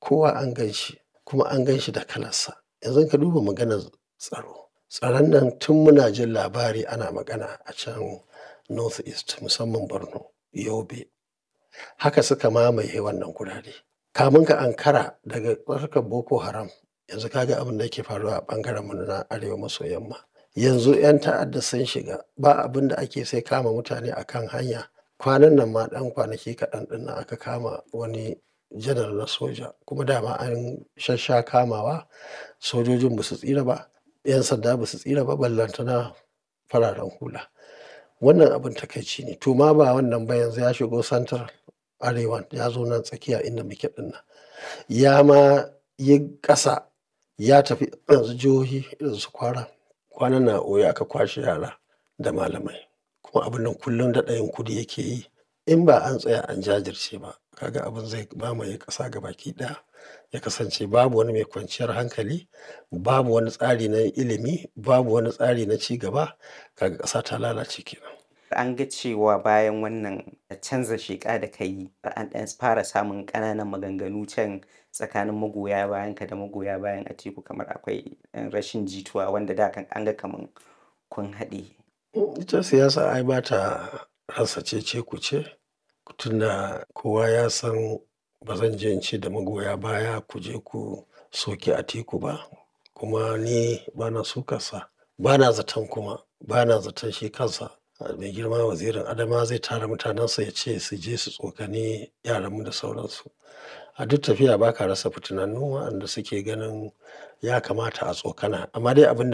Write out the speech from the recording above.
kowa an gan shi kuma an gan shi da kalarsa. Yanzu ka duba maganar tsaro. Tsaron nan tun muna jin labari ana magana a can North East musamman Borno, Yobe. Haka suka mamaye wannan gurare. Kamun ka ankara daga harkar Boko Haram yanzu ka ga abin da yake faruwa a ɓangaren mu na arewa maso yamma. Yanzu 'yan ta'adda sun shiga ba abin da ake sai kama mutane a kan hanya. Kwanan nan ma ɗan kwanaki kaɗan ɗin nan aka kama wani janar na soja kuma dama an shassha kamawa. Sojojin ba su tsira ba, 'yan sanda ba su tsira ba, ballantana fararen hula. Wannan abin takaici ne. To ma ba wannan ba yanzu ya shigo central arewan ya zo nan tsakiya inda muke ɗin nan. Ya ma yi ƙasa ya tafi yanzu jihohi irin su Kwara. Kwanan nan a Oyo aka kwashe yara da malamai. Kuma abun nan kullum daɗa yin kudi yake yi. In ba an tsaya an jajirce ba ka ga abin zai mamaye ƙasa gabaki ɗaya. Ya kasance babu wani mai kwanciyar hankali, babu wani tsari na ilimi, babu wani tsari na ci gaba. Kaga ƙasa ta lalace kenan. An ga cewa bayan wannan canza sheƙa da ka yi an ɗan fara samun ƙananan maganganu can tsakanin magoya bayanka da magoya bayan Atiku kamar akwai ɗan rashin jituwa wanda da kan an ga kaman kun haɗe. Ita siyasa ai ba ta rasa cece-kuce. Tunda kowa ya san ba zan je in ce da magoya baya ku je ku soki Atiku ba. Kuma ni bana sukarsa. Bana zaton kuma, bana zaton shi kansa mai girma wazirin Adamawa zai tara mutanensa ya ce su je su tsokani yaranmu da sauransu. A duk tafiya ba ka rasa fitinannu waɗanda suke ganin ya kamata a tsokana. Amma dai abin da